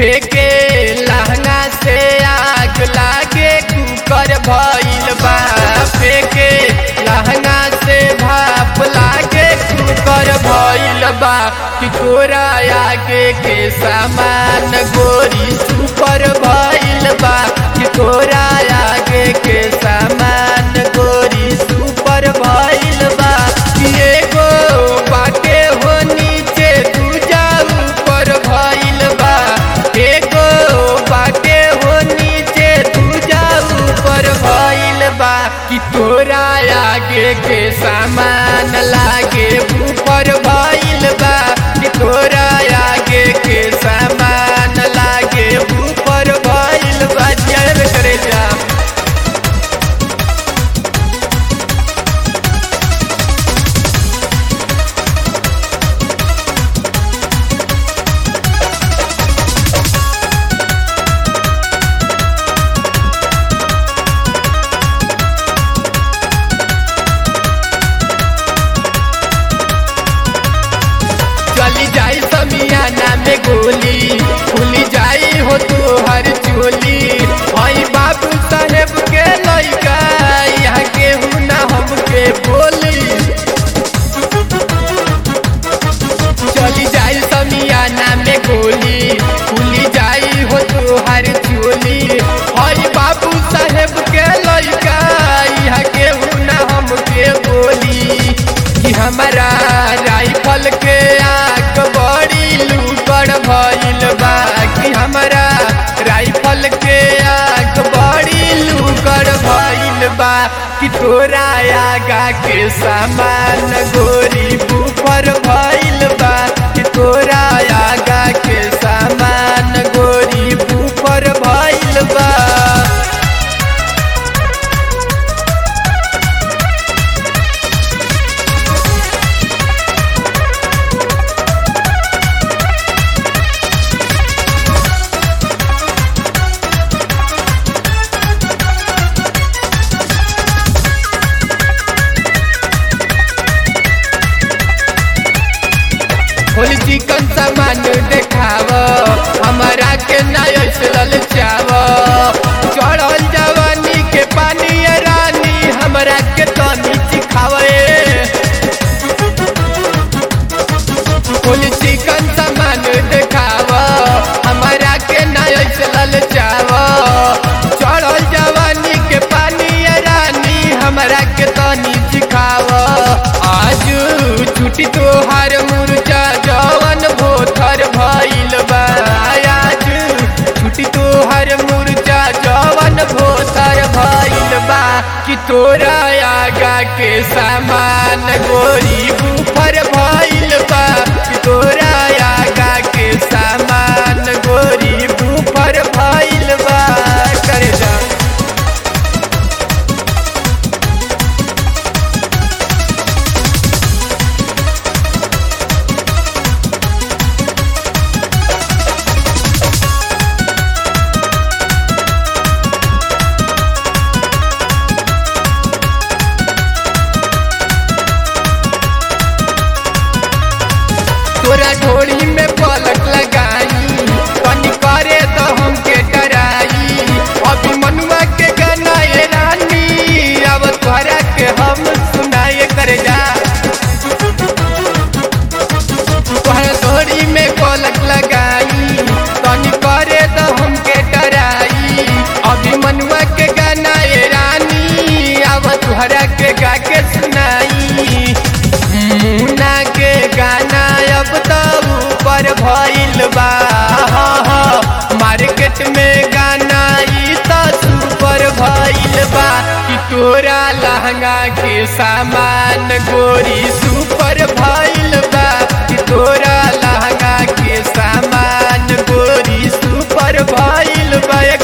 फेके लहंगा से आग लागे कुकर भइल बा फेके लहंगा से भाप लागे कुकर भइल बा कि तोरा आगे के सामान गोरी सुपर भइल बा कि तोरा आगे के सामान गोरी सुपर भइल बा कि एगो बाटे हो नीचे दूजा ऊपर भइल बा एगो बाटे हो नीचे दूजा ऊपर भइल बा कि तोरा आगे के सामान लागे ऊपर भइल बा कि तोरा आगे के सामान लागे ऊपर भइल बा जय करे जा चली जाई समियाना में गोली खुली जाई हो तू हर चोली भाई बाबू साहेब के लइका यहाँ के ना हमके बोली चली जाई समियाना में गोली खुली जाई हो तू हर चोली भाई बाबू साहेब के लइका यहाँ के ना हमके बोली कि हमारा राइफल के आग बड़ी लूकड़ भइल बा कि हमारा राइफल के आग बड़ी लूकड़ भइल बा कि तोरा आगा के सामान गोरी बुफर भइल बा कि तोरा आगा के सामान गोरी बुफर भइल बा होली चिकन सामान देखाव हमारा के नयस ललचाव चढ़ल जवानी के पानी ये रानी हमरा के तनी सिखावे होली चिकन सामान देखाव हमारा के नयस ललचाव चढ़ल जवानी के पानी ये रानी हमरा के तनी सिखाव आज छुट्टी तोहार मुर्जा जवन भोथर भइल बा आज छुट्टी तोहार मुर्जा जवन भोथर भइल बा कि तोरा आगा के सामान गोरी बुफर भइल बा कि तोरा आगा के सामान गोरी बुफर भइल बा करे जा तोरा ढोड़ी में पलक लगाई तनी करे तो हमके डराई अभी मनुआ के गाना ये रानी अब तोरा के हम सुनाए कर जा तोहरा ढोड़ी में पलक लगाई तनी करे तो हमके डराई अभी मनुआ के गाना ये रानी अब तोहरा के गा के सुनाई मुन्ना के गाना अब तो ऊपर भइल बा हाँ, हाँ, मार्केट में गाना ई तो सुपर भइल बा कि तोरा लहंगा के सामान गोरी सुपर भइल बा कि तोरा लहंगा के सामान गोरी सुपर भइल बा